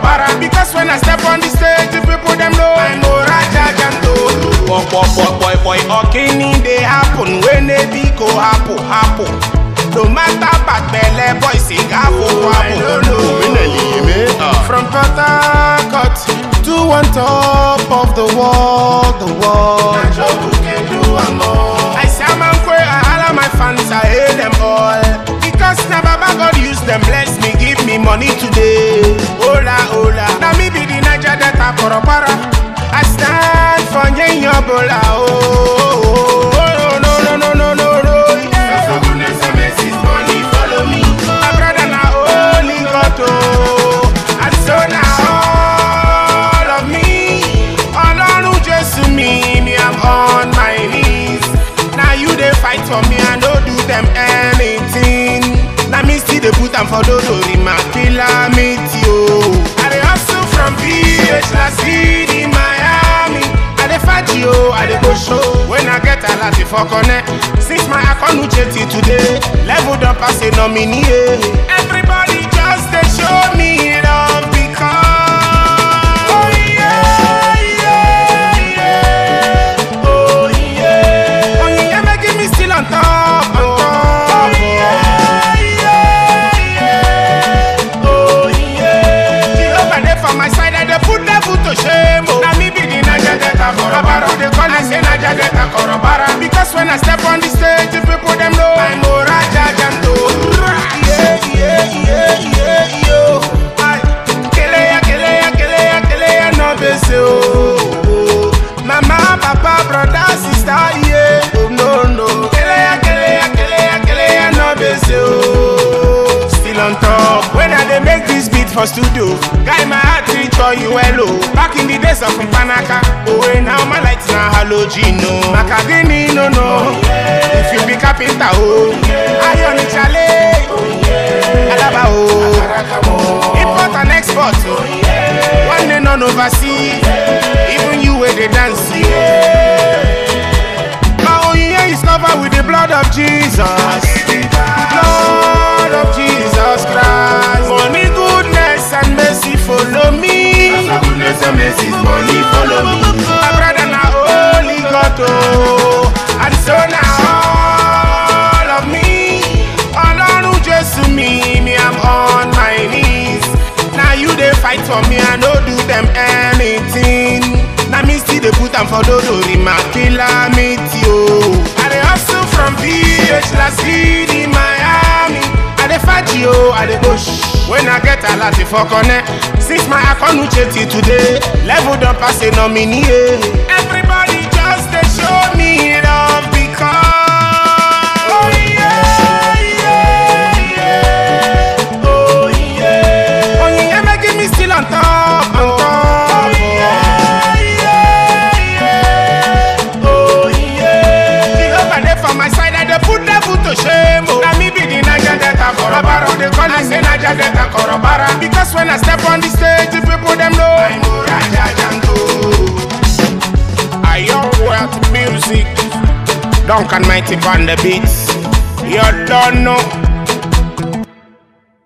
Korobara. Because when I step on the stage, the people them know I'm Oraja Janto. Boy, boy, boy, boy, boy, okini they happen when they be go happen, happen. No matter bad belle, boy, sing happen, happen. From Port Harcourt to on top of the world, the world. I say I'm unqueer, I all of my fans, I hate them all. Because now Baba God use them, bless me, give me money today. Hola, hola. Now me be the Niger Delta Korobara. I stand for Nyenyobola. Oh, oh, oh, oh, no, no, no, no, no, no. Yeah. My brother na only God oh. And so now all of me Ọlọ́run Jésù mi, me I'm on my knees Now you dey fight for me, I no do them anything Na me still dey put am for dodori ma calamity o I dey hustle from PH La City, Miami I dey faji o, I dey go show When I get alati for connect Since my account Uche till today Level don pass a nominee eh. Everybody just dey show me love because Oh yeah, yeah, yeah Oh yeah Oh yeah, making me still on top, on top Oh yeah, yeah, yeah Oh yeah Jehovah dey for my side, I dey put devil to shame oh. Na me be the Naija Delta Korobara They call me say Naija Delta Korobara Because when I step on the stage, the people them know I'm Oraja Janto Yeah, yeah, yeah, yeah, yo Aye. Keleya, keleya, keleya, keleya, no bese oh oh. Mama, papa, brother, sister, yeah Oh no, no Keleya, keleya, keleya, keleya, no bese oh Still on top When I dey make this beat for studio Guy, my heart reach for you, hello Back in the days of Mpanaka Oh, hey, now my lights na halogen, no Macadini, no, no If you be carpenter, oh Iron chale Alaba, oh Import and export, oh One day none oversee Even you where they dance, My own year is covered with the blood of Jesus Blood of Jesus Christ Money, goodness and mercy follow me Goodness and mercy, money follow me. My brother na holy God oh And so now all of me Ọlọ́run Jésù mi, me I'm on my knees Na you dey fight for me, I no do them anything Na me still dey put am for dodori ma calamity oh I dey hustle from PH La City, Miami I dey faji o, I dey go shh When I get alati for connect Since my account Uche till today Level don pass a nominee eh. Everybody just dey show me love because Oh yeah, yeah, yeah Oh yeah Oh yeah, making me still on top, on top Oh yeah, yeah, yeah Oh yeah Jehovah dey for my side, I dey put devil to shame oh. Na me be the Naija Delta Korobara They call me say Naija Delta Korobara Because when I step on the stage, the people them know I'm Oraja Janto I your world music Duncan Mighty on the beats You don't know